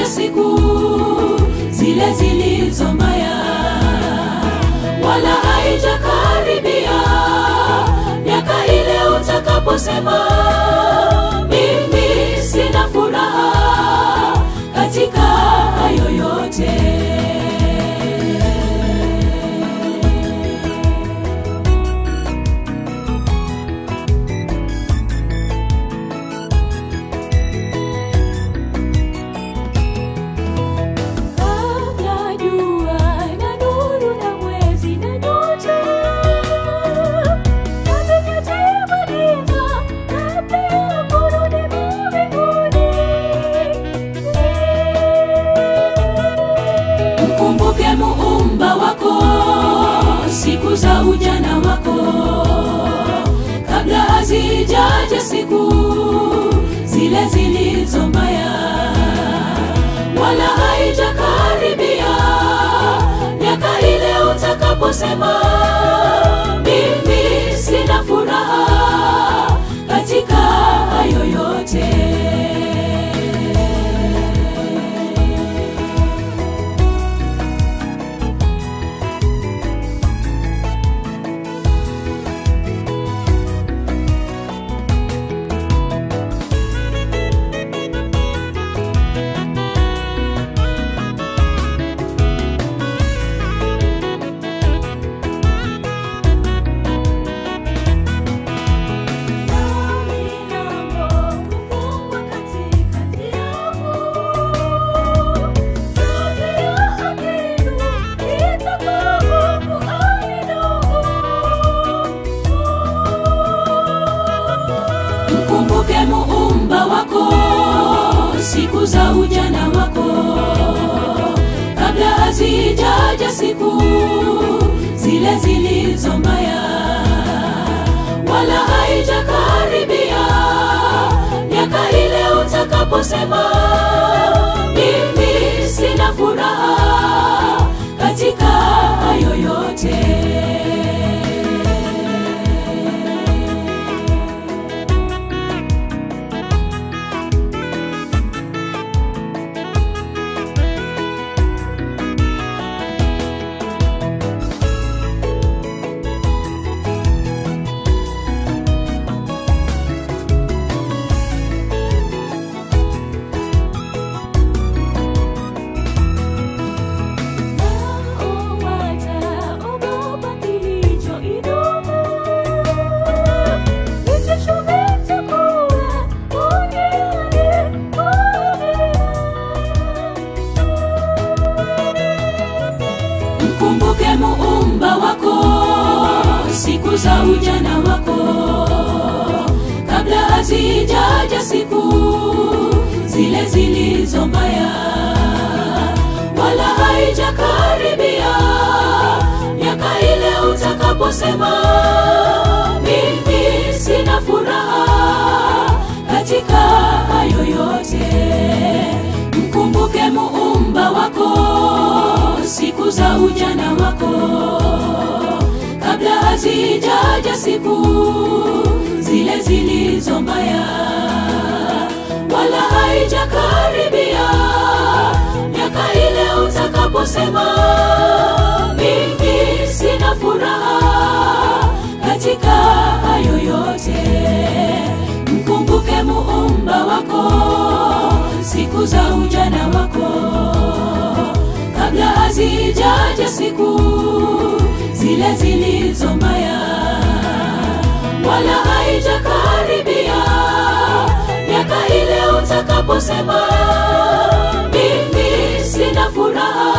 siku zile zilizo mbaya, wala haijakaribia miaka ile utakaposema mimi sina furaha katika hayo yote. Kabla jua na nuru na mwezi na nyota na vinyota ya giza, kabla ya kurudi mbinguni. Mkumbuke muumba wako siku za ujana wako, kabla hazijaja siku zile zilizo mbaya wala haijakaribia miaka ile utakaposema mimi sina furaha katika hayo yote. Mkumbuke muumba wako siku za ujana wako, kabla hazijaja siku zile zilizo mbaya, wala haijakaribia miaka ile utakaposema mimi sina furaha katika hayo yote. Nao wataogopa kilichoinuka, vitisho vitakuwa duniani Mkumbuke muumba wako siku za ujana wako, kabla hazijaja siku zile zilizo mbaya, wala haijakaribia miaka ile utakaposema mimi sina furaha katika hayo yote. Mkumbuke muumba wako siku za ujana wako, kabla hazijaja siku zile zilizo mbaya, wala haijakaribia miaka ile utakaposema mimi sina furaha katika hayo yote. Mkumbuke muumba wako siku za ujana wako, kabla hazijaja siku zile zilizo mbaya, wala haijakaribia miaka ile utakaposema mimi sina furaha